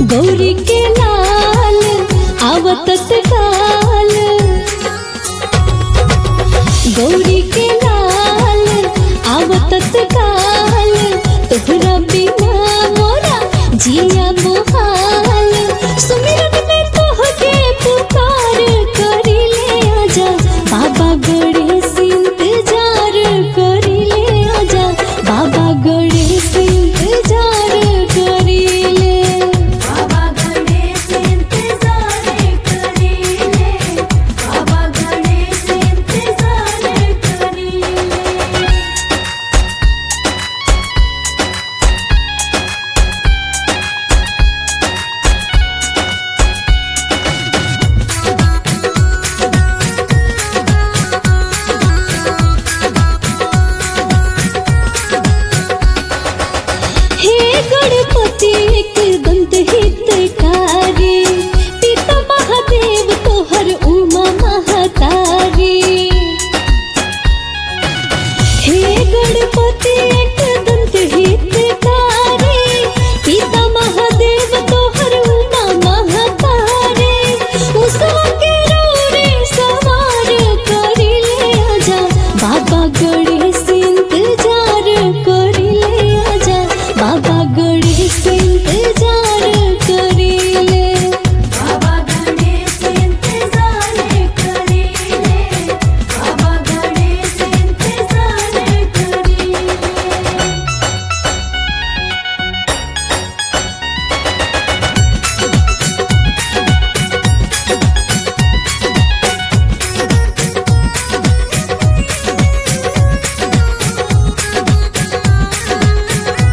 गौरी के लाल आवतत काल गौरी के लाल आवतत काल तोहरा बिना मोरा जिया मोहाल सुमिरन में तोहके पुकार करिले आजा बाबा गणेश इंतजार करिले आजा बाबा गणेश इंतजार करिले बाबा गणेश इंतजार करीले बाबा गणेश इंतजार करीले हे गणपति एक दंत हितकारी पिता महादेव तोहर उमा महतारी हे गणपति एक दंत हितकारी पिता महादेव तोहर उमा महतारी उसवा के रोरे सवार करिले आजा बाबा गणेश इंतजार करिले आजा बाबा गणेश इंतजार करिले बाबा गणेश इंतजार करीले बाबा गणेश इंतजार करीले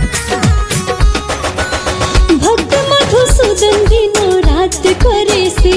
भक्त मधुसूदन दिनो रात करे से